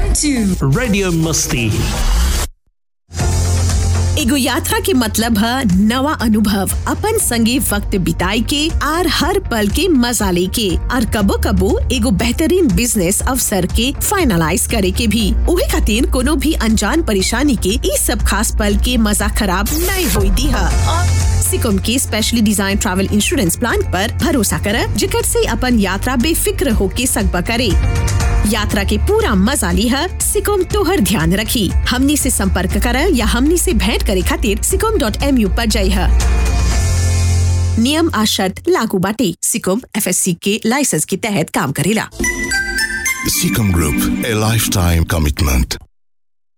to Radio Musti. एगो यात्रा के मतलब है नवा अनुभव अपन संगे वक्त बिताए के आर हर पल के मजा लेके और कबो कबो एगो बेहतरीन बिजनेस अवसर के फाइनलाइज करे के भी उहे खातिर कोनो भी अनजान परेशानी के ई सब खास पल के मजा खराब नहीं होई दी है सिकुम के specially design travel insurance plan पर भरोसा कर जिकर से अपन यात्रा बेफिक्र होके सकबा करे यात्रा के पूरा मजा ली है सिकोम तोहर ध्यान रखी हमनी से संपर्क कर या हमनी से भेंट करे खातिर सिकोम डॉट एम यू पर जाई है नियम आ शर्त लागू बाटे सिकोम एफ के लाइसेंस के तहत काम करेला Seacom Group, a lifetime commitment.